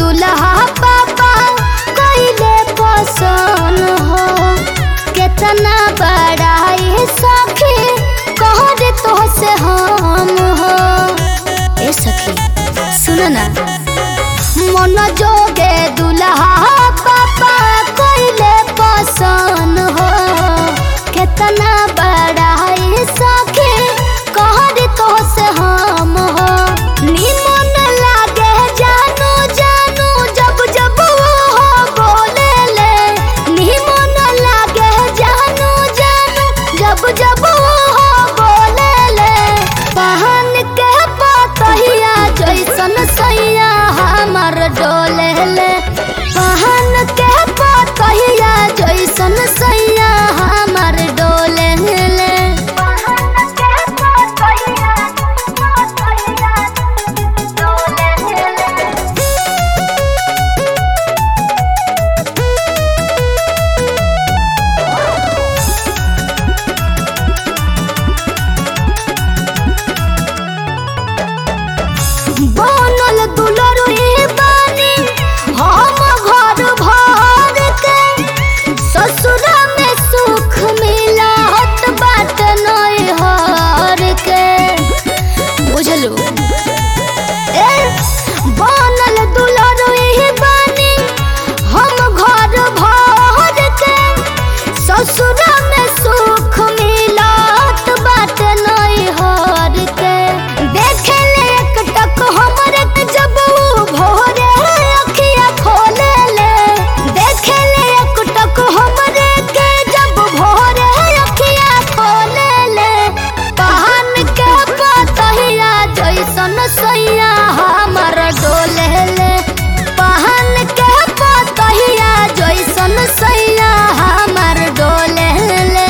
दुल्हा पापा कइले पसंद हो केतना बड़ा ये सखी कहर तो से हम हो ए सखी सुन ना मन जोगे दुल्हा पापा कइले पसंद हो केतना बड़ा ये सखी कहर तो से हम हो निमन लागे जानू जानू जब जब वो बोले ले निमन लागे जानू जानू जब जब वो बोले ले पहन के पतहिया जैसन सैया हमर डोले ले पहन के पतहिया जैसन सैया हमर डोले ले बनल दुलरुई बानी हम घर भर के ससुरा में सुख मिलत बाट नैहर के बुझलू ए बनल दुलरुई बानी हम घर भर के ससुरा में सुख मिलत बाट नैहर के देखे ले एक टक हमरे के जब ऊ भोरे अखिया खोले ले देखे ले एक टक हमरे के जब भोरे अखिया खोले ले पहन के पतहिया जैसन सैया हमर डोले ले पहन के पतहिया जैसन सैया हमर डोले ले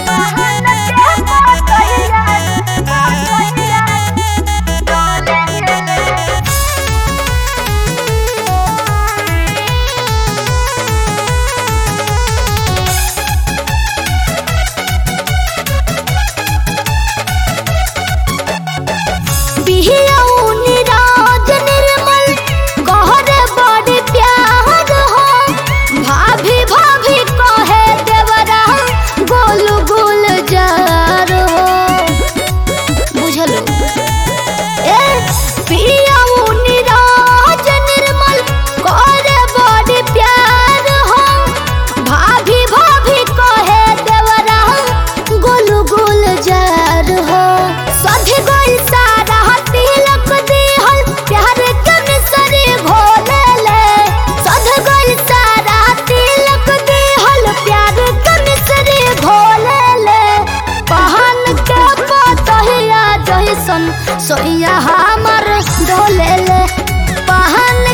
बिहियाऊ निराज निर्मल गहरे बड़ी प्यार हो भाभी भाभी कहे देवरा गोल गोल जार हो बुझलो ए पियाऊ निराज निर्मल गहरे बड़ी प्यार हो भाभी भाभी कहे देवरा गोल गोल जार हो सधी गोल सारा तिलक दिहल प्यार के मिसरी घोले ले सध गोल सारा तिलक दिहल प्यार के मिसरी घोले ले पहन के पतहिया जैसन सोइया हमर डोले ले पहन